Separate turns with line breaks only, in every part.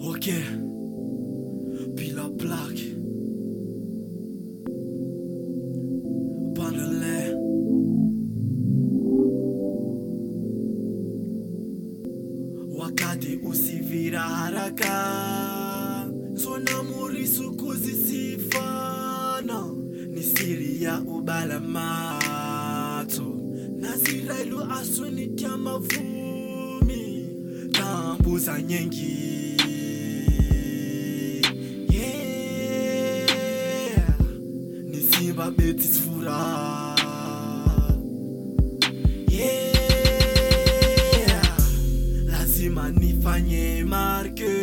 Ok. Puis la plaque. Panele. Wakati usivira haraka. Sona murisu kuzisifana. Ni siri ya ubalamato. Nazirailu asunitia mavumi. Tambuza nyengi. Yeah. Ni simba beti sfura. Yeah. Lazima nifanye marke.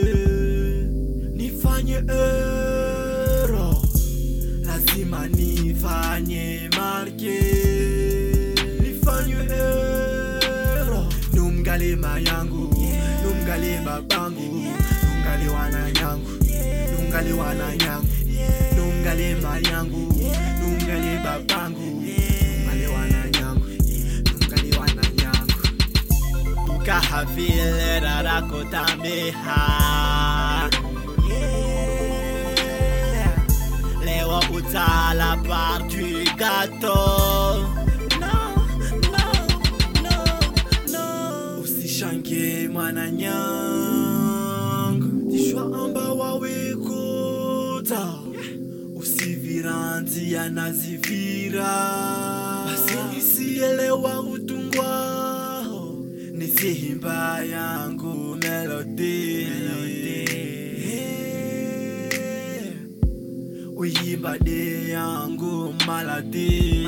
Nifanye euro. Lazima nifanye marke. Nifanye euro. Numgale mayangu. Numgale babangu. Numgale wananyangu. Numgale wananyangu. Numgale mayangu. Numgale babangu. Numgale wananyangu. Numgale wananyangu. Ukahavile rarakotameha. Yeah. Lewa utala part du gâteau. No, no, no, no. Usishange mwananyanga, tishwa amba wawekuta. Usiviranzi anazivira, basi isielewa utungwao. Nisihimba yangu melody. Yeah. Uyimba de yangu maladi.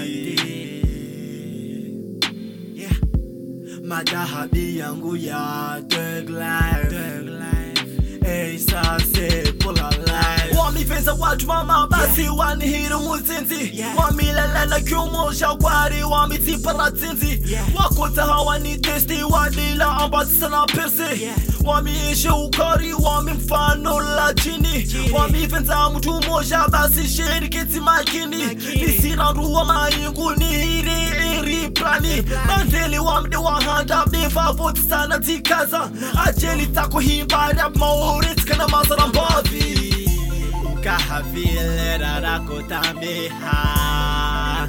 Yeah. Madahabi yangu ya Thug Life. Hey, sase pula life.
wamiveza watu mama basi wanihira umuzinzi
Yeah.
wamilelena kyumusha gwari wamitiparazinzi
Yeah.
wakota hawani testi wadila ambasisa na pesi
Yeah.
wamiishe ukari wami mfano la chini
Chini.
wamivenza mtu moja basi shirikiti makini
Makini.
nisinaruwa mayingu nihiri iri plani
plani.
bandeli wamde wahanda befavoti sana tikaza ajeli takuhimbara mauritikana mazara mbavi
Ukahavile rarakotameha.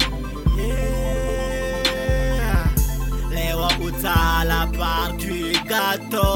Yeah. Lewa utala part du gâteau.